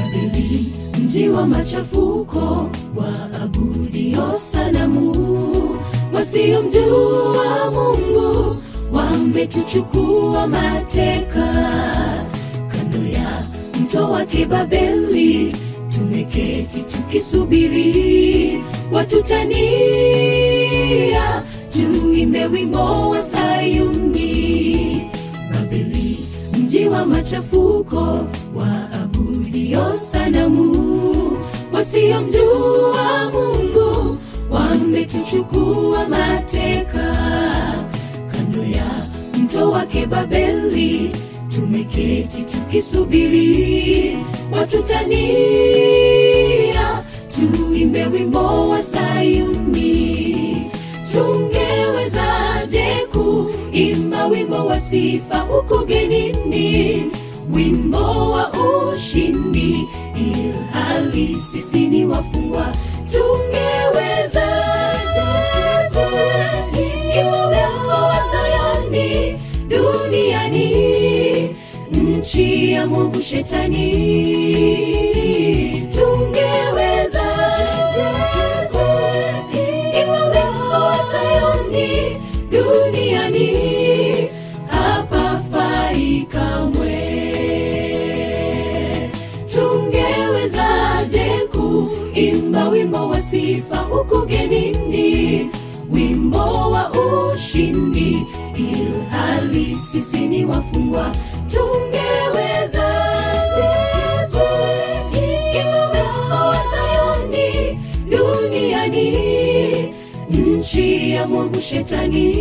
Babeli, mji wa machafuko, waabudio sanamu, wasiomjua Mungu wametuchukua mateka. Kando ya mto wake Babeli tumeketi tukisubiri watutania, tuimbe wimbo wa Sayuni. Babeli, mji wa machafuko, waabudio sanamu, wasiomjua Mungu wametuchukua mateka. Kando ya mto wake Babeli tumeketi tukisubiri watutania, tuimbe wimbo wa Sayuni. Tungewezaje kuimba wimbo wa sifa huko genini, wimbo wa ushindi, ilhali sisi ni wafungwa? Tungewezaje kuimba wimbo wa Sayuni duniani, nchi ya mwovu Shetani? Tungewezaje kuimba wimbo wa Sayuni duniani, hapafai kamwe. Tungewezaje kuimba wimbo wa sifa huku genini, wimbo wa ushindi, ilhali sisi ni wafungwa? Tungewezaje kuimba wimbo wa Sayuni duniani, nchi ya mwovu Shetani?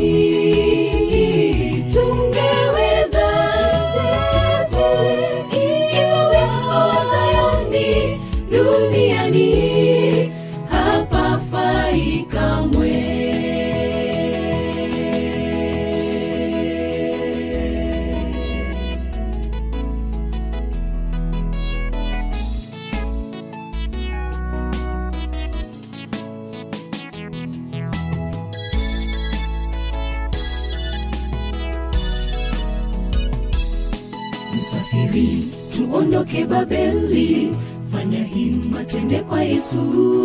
Tungewezaje kuimba wimbo wa Sayuni duniani, hapafai kamwe. Msafiri, tuondoke Babeli, fanya hima, twende kwa Yesu.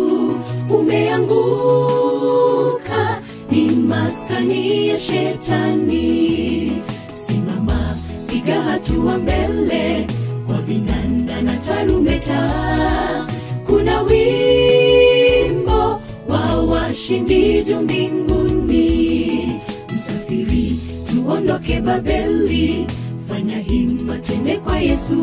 Umeanguka, ni maskani ya Shetani. Simama, piga hatua mbele, kwa vinanda na tarumbeta. Kuna wimbo wa washindi juu mbinguni. Msafiri, tuondoke Babeli, fanya hima, twende kwa Yesu.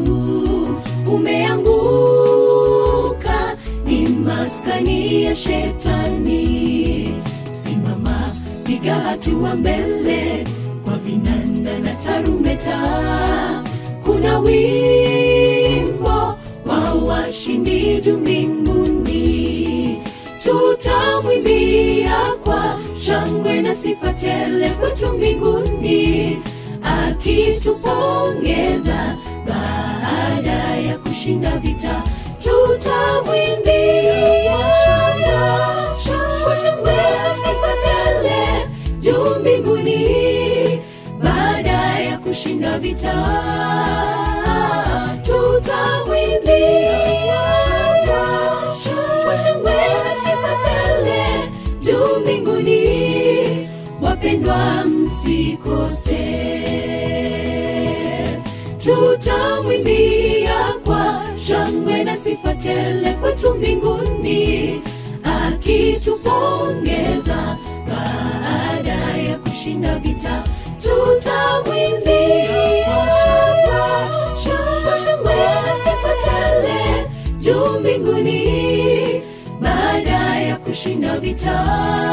Umeanguka, ni maskani ya Shetani. Simama, piga hatua mbele, kwa vinanda na tarumbeta. Kuna wimbo wa washindi juu mbinguni, tutamwimbia kwa shangwe na sifa tele kwetu mbinguni, akitupongeza baada ya kushinda vita. Tutamwimbia kwa shangwe na sifa tele juu mbinguni, baada ya kushinda vita. Tutamwimbia kwa shangwe na sifa tele juu mbinguni, wapendwa msikose. Tutamwimbia kwa shangwe na sifa tele kwetu mbinguni, akitupongeza baada ya kushinda vita. Tutamwimbia kwa shangwe na sifa tele juu mbinguni, baada ya kushinda vita.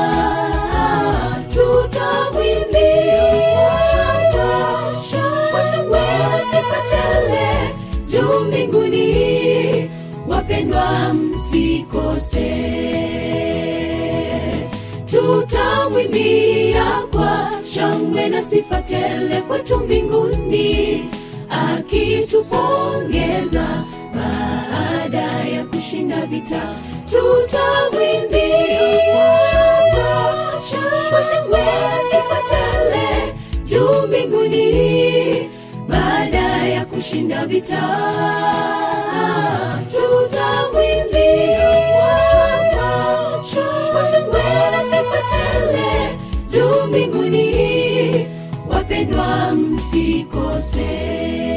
Tutamwimbia kwa shangwe na sifa tele juu mbinguni, wapendwa msikose. Tutamwimbia kwa shangwe na sifa tele kwetu mbinguni, akitupongeza baada ya kushinda vita. Tutamwimbia kwa shangwe na sifa tele juu mbinguni, baada ya kushinda vita. msikose